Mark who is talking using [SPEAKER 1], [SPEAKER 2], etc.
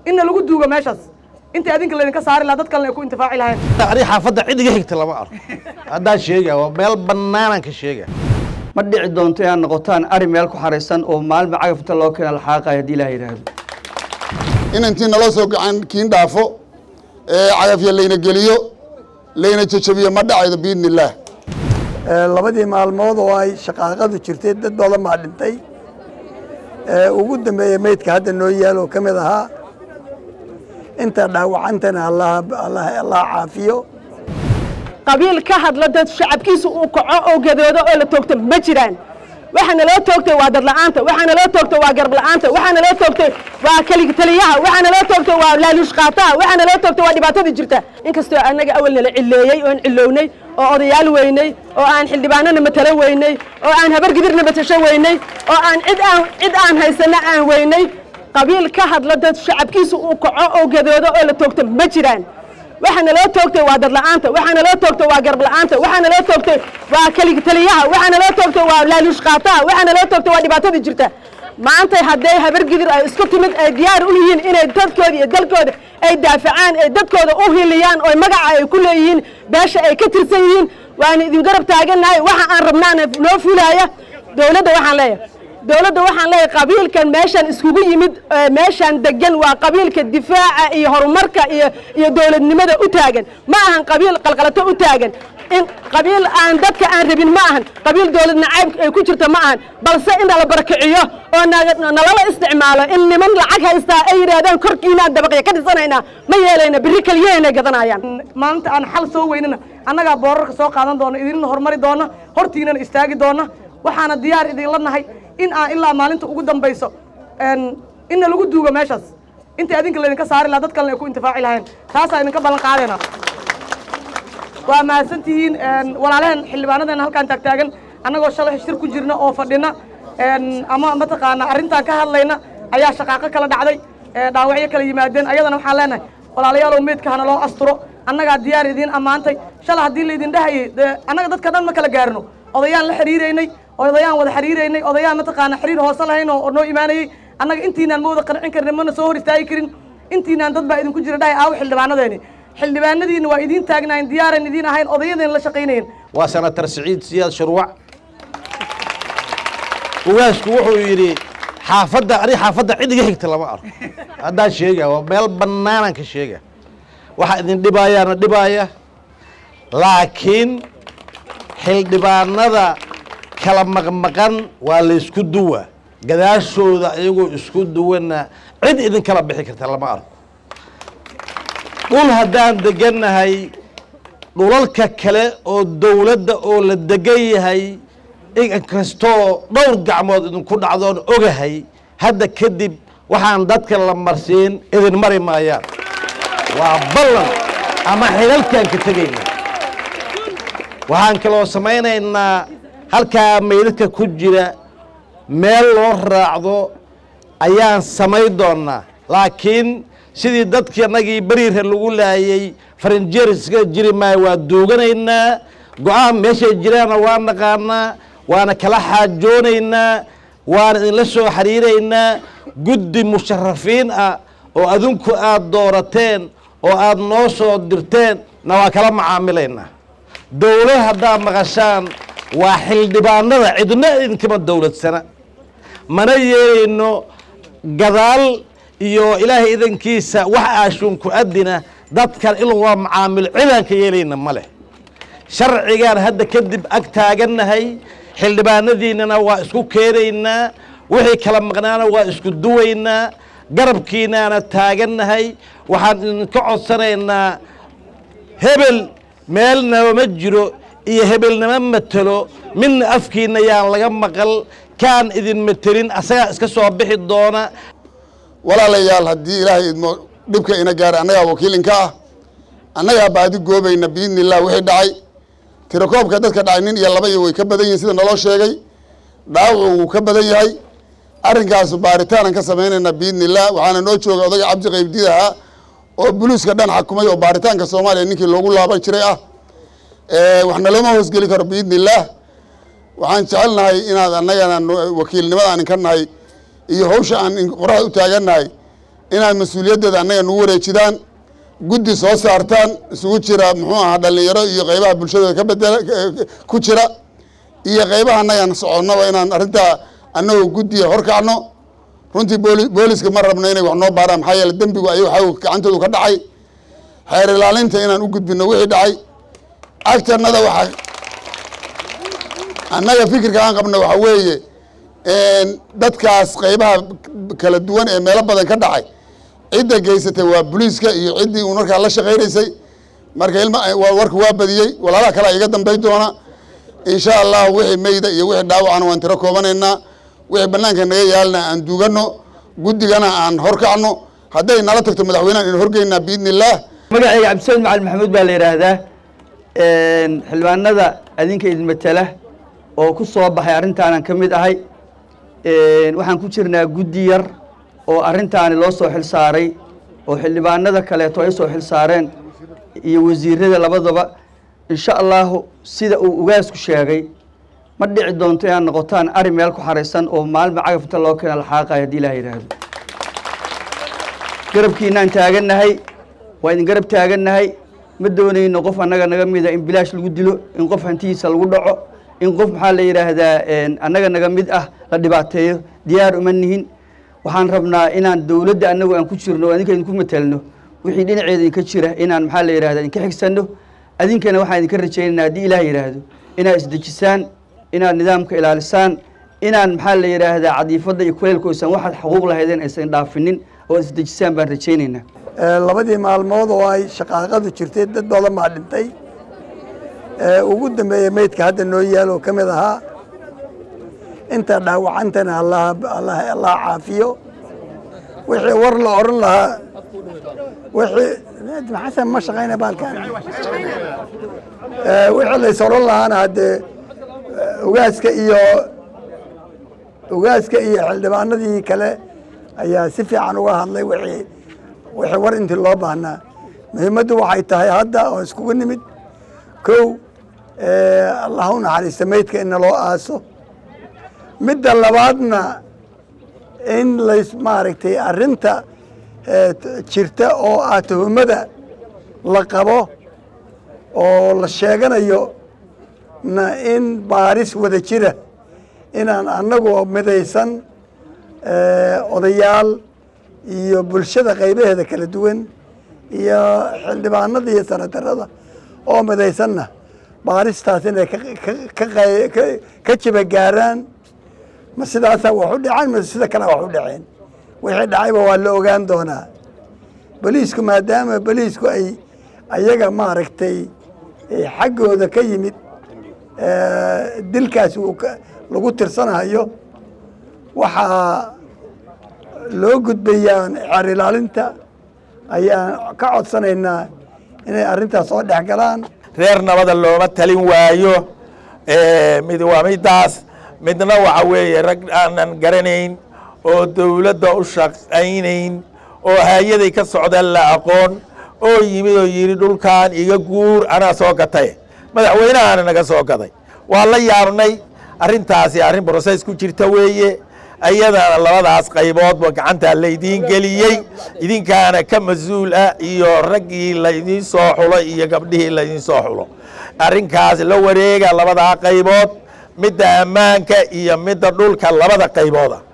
[SPEAKER 1] inna lagu duugo meeshaas inta adinka laydinka saari lahaa dad kalena ay ku intifaaci lahayn
[SPEAKER 2] ani xaafadda cid iga xigta lama arko haddaan sheega waa meel bannaanaan ka sheega
[SPEAKER 3] ma dhici doonto inaad noqotaan ari meel ku xaraysan oo maalma cagafta loo keena laxaaqaya haddii ilaah yidhaahdo
[SPEAKER 4] in intii naloo soo gacan kiin dhaafo ee cagafya layna geliyo layna jajabiyo ma dhacaydo biidni illaah
[SPEAKER 5] labadii maalmood oo ay shaqaaqadu jirtay dad badan baa dhintay ee ugu dambeeya meydka hadda noo yaal oo ka mid ahaa inta dhaawacantana allah allah allah caafiyo
[SPEAKER 6] qabiil ka hadla dad shacabkiisa uu kaco oo gadoodo oo la toogto ma jiraan waxaana loo toogtay waa dad la'aanta waxaana loo toogtay waa garab la'aanta waxaana loo toogtay waa kelig taliyaha waxaana loo toogtay waa laaluush qaataha waxaana loo toogtay waa dhibaatada jirta inkastoo annaga awal nala cileeyey oon cilownay oo odayaal weynay oo aan xildhibaanana matalo weynay oo aan habar gidirna matasho weynay oo aan cid aan cid aan haysana aan weynay qabiil ka hadla dad shacabkiisa uu kaco oo gadoodo oo la toogto ma jiraan waxaana loo toogtay waa dad la'aanta waxaana loo toogtay waa garab la'aanta waxaana loo toogtay waa kelig taliyaha waxaana loo toogtay waa laaluush qaataha waxaana loo toogtay waa dhibaatada jirta maanta hadday habar gidir ay isku timid ay diyaar u yihiin inay dadkooda iyo dalkooda ay daafacaan ay dadkooda u hiliyaan oo magaca ay ku leeyihiin beesha ay ka tirsan yihiin waana idin garab taagannahay waxa aan rabnaana noo fulaaya dowladda waxaan leeyahay dowladda waxaan leeyahay qabiilkan meeshaan iskugu yimid meeshaan degan waa qabiilka difaaca iyo horumarka iyo iyo dowladnimada u taagan ma ahan qabiil qalqalato u taagan in qabiil aan dadka aan rabin ma ahan qabiil dowlad nacayb ay ku jirta ma ahan balse in nala barakiciyo oo nalala isticmaalo in niman lacag haystaa ay yidhaahdaan korkiinaan dabaqya ka dhisanaynaa ma yeelayna berri keliyaheena gadanayaan
[SPEAKER 1] maalinta aan xal soo weynana annagaa boorarka soo qaadan doona idinna horumari doona hortiinana istaagi doona waxaana diyaar idinla nahay in aan ilaa maalinta ugu dambayso inna lagu duugo meeshaas inta adinka laydinka saari lahaa dad kalena ay ku intifaaci lahayn taasaa idinka ballan qaadayna waa mahadsantihiin walaalaheen xildhibaanadeena halkaan taagtaagan annagoo shalay shir ku jirna oo fadhina ama mataqaana arrintaan ka hadlayna ayaa shaqaaqo kala dhacday dhaawacyo kala yimaadeen ayadana waxaan leenahay walaalayaalow meydka hana loo asturo annagaa diyaar idiin ammaantay shalay haddii laydin dhahayay dee annaga dadka dhan ma kala gaarno odayaan la xiriiraynay odayaan wada xiriiraynay odayaan mataqaana xiriir hoose lahayn oo noo imaanayey annaga intiinaan ma wada qancin karin mana soo hor istaagi karin intiinaan dad baa idinku jira dhahay aawo xildhibaanadeeni xildhibaanadiina waa idiin taagnaayeen diyaaran idiin ahayn odayadeen la shaqaynayeen
[SPEAKER 2] waa senatar siciid siyaad shurwac ugaasku wuxuu yidhi xaafadda ani xaafadda cid iga xigta lama arko haddaan sheega waa meel bannaanaan ka sheega waxa idin dhibaayaana dhibaaya laakiin xildhibaanada kala maqmaqan waa laysku duwa gadaashooda iyagoo isku duwana cid idin kala bixi karta lama arko dhul haddaan degannahay dhulalka kale oo dowladda oo la degan yahay inkastoo dhowr gacmood idinku dhacdoon ogahay hadda kadib waxaan dadka la marsiin idin mari maayaan waa ballan ama xilalkaan ka tegayna waxaan kaloo samaynaynaa halkaa meydadka ku jira meel loo raacdo ayaan samay doonnaa laakiin sidii dadkii annagii beriirha lagu laayey farinjeeriska jiri maayo waa duuganaynaa go-aan meeshay jiraanna waa naqaanaa waana kala xaajoonaynaa waana idinla soo xiriiraynaa guddi musharafiin ah oo adinku aad doorateen oo aad noo soo dirteen na waa kala macaamilaynaa dowlad haddaad maqashaan waa xildhibaanada cidna idinkama dowladsana mana yeelayno gadaal iyo ilaahay idankiisa wax aashuunku adina dadkan in lagula macaamilo cidaan ka yeelayna ma leh sharcigaan hadda kadib ag taagannahay xildhibaanadiinnana waa isku keenaynaa wixii kala maqnaana waa isku duwaynaa garabkiinaana taagannahay waxaan idinka codsanaynaa hebel meelnaba ma jiro iyo hebelnama matelo midna afkiina yaan laga maqal kaan idin matelin asagaa iska soo bixi doona
[SPEAKER 4] walaalayaal haddii ilaahay idmo dhibka ina gaara annagaa wakiilinka ah annagaa baadi goobayna biidni illah wixii dhacay tirakoobka dadka dhacay nin iyo laba iyo way ka badan yihin sida naloo sheegay dhaawacu wuu ka badan yahay arrinkaasu baaritaanaan ka samaynaynaa biidni illah waxaana noo jooga odayga cabdi qaybdid ahaa oo buluuska dhan xakumay oo baaritaanka soomaaliya ninkii loogu laaban jiray ah waxna looma hoosgeli karo biidni illaah waxaan jecelnahay inaad annagana wakiilnimada aan inka nahay iyo hawsha aan qoraxda u taagannahay inaad mas-uuliyaddeeda annaga nagu wareejidaan guddi soo saartaan isugu jira muxuu ahaa dhallinyaro iyo qaybaha bulshadooda ka bedela ku jira iyo qaybaha annagaan soconnaba inaan arrintaa annagoo guddiga horkacno runtii booli booliska ma rabno inay wax noo baaraan maxaa yeele dembigu ayago xaw gacantoodu ka dhacay xeer ilaalinta inaan u gudbino wixii dhacay agtanada waxaa annaga fikirka aan qabno waxaa weeye dadkaas qaybaha kala duwan ee meelo badan ka dhacay cidda geysatay waa booliiska iyo ciddii uu markaa la shaqaynaysay marka ilma warku waa badiyey walaalaha kale iga dambay doona insha allah wixii meyda iyo wixii dhaawacana waan tiro koobanaynaa wixii banaanka naga yaalna aan duugano guddigana aan horkacno hadday nala tagto madaxweynehan in horgeynaa biidni illaah
[SPEAKER 3] magacayga cabdisamed macalin maxamuud baa la yidhaahdaa xildhibaanada adinka idin matela oo ku soo baxay arrintaanan ka mid ahay waxaan ku jirnaa guddi yar oo arrintaani loo soo xil saaray oo xildhibaanada kaleeto ay soo xil saareen iyo wasiirada labadaba insha allahu sida uu ugaasku sheegay ma dhici doonto inaad noqotaan ari meel ku xaraysan oo maalma cagaf inta loo keena laxaaqayo haddii ilaah yidhaahdo garabkiinaan taagannahay waa idin garab taagannahay ma doonayno qof annaga naga mida in bilaash lagu dilo in qof hantidiisa lagu dhaco in qof maxaa la yidhaahdaa annaga naga mid ah la dhibaateeyo diyaar uma nihin waxaan rabnaa inaan dowladda annagu aan ku jirno o adinka idinku matelno wixii dhinaceeda idinka jira inaan maxaa la yidhahda idinka xigsanno adinkana waxaan idinka rajaynaynaa haddii ilaah yidhaahdo inaad isdejisaan inaad nidaamka ilaalisaan inaan maxaa la yidhaahdaa cadiifadda iyo kuleylka oysan waxaad xuquuq lahaydeen aysan dhaafinin oo ad isdejisaan baan rajaynaynaa
[SPEAKER 5] labadii maalmood oo ay shaqaaqadu jirtay dad badan baa dhintay ugu dambeeya meydka hadda noo yaalo ka mid ahaa inta dhaawacantana allah allah allah caafiyo wixii war la oran lahaa wixii xasan ma shaqayna baalkan wixii lays oran lahaana haddee ugaaska iyo ugaaska iyo xildhibaanadii kale ayaa si fiican uga hadlay wixii wixii war intii loo baahnaa muhiimaddu waxay tahay hadda oo iskugu nimid kow allah u naxariista meydka in naloo aaso midda labaadna in lays maaragtay arrinta jirta oo ah tuhumada la qabo oo la sheeganayo na in baaris wada jira inaan annagoo midaysan odayaal iyo bulshada qaybaheeda kala duwan iyo xildhibaanada iyo sanatarada oo midaysanna baaristaas inay ka jiba gaaraan ma sidaasaa wax u dhaceen ma sida kalea wax u dhaceen wixii dhacayba waa la ogaan doonaa boliisku maadaama boliisku ay ayaga maaragtay xaggooda ka yimid dilkaas uu lagu tirsanayo waxaa loo gudbayaa xeer ilaalinta ayaan ka codsanaynaa inay arrintaas soo dhex galaan
[SPEAKER 7] reer nabada looma talin waayo mid waa midaas midna waxa weeye rag aanan garanayn oo dowladda u shaqaynayn oo hay-aday ka socdaan la aqoon oo yimid oo yidhi dhulkan iga guur anaa soo gatay madaxweynahaana naga soo gaday waa la yaabnay arrintaasi arrin broses ku jirta weeye ayadana labadaas qayboodba gacantaa laydiin geliyey idinkaana ka mas-uul ah iyo raggii laydiin soo xulo iyo gabdhihii laydiin soo xulo arrinkaas la wareega labadaa qaybood midda ammaanka iyo midda dhulka labada qaybooda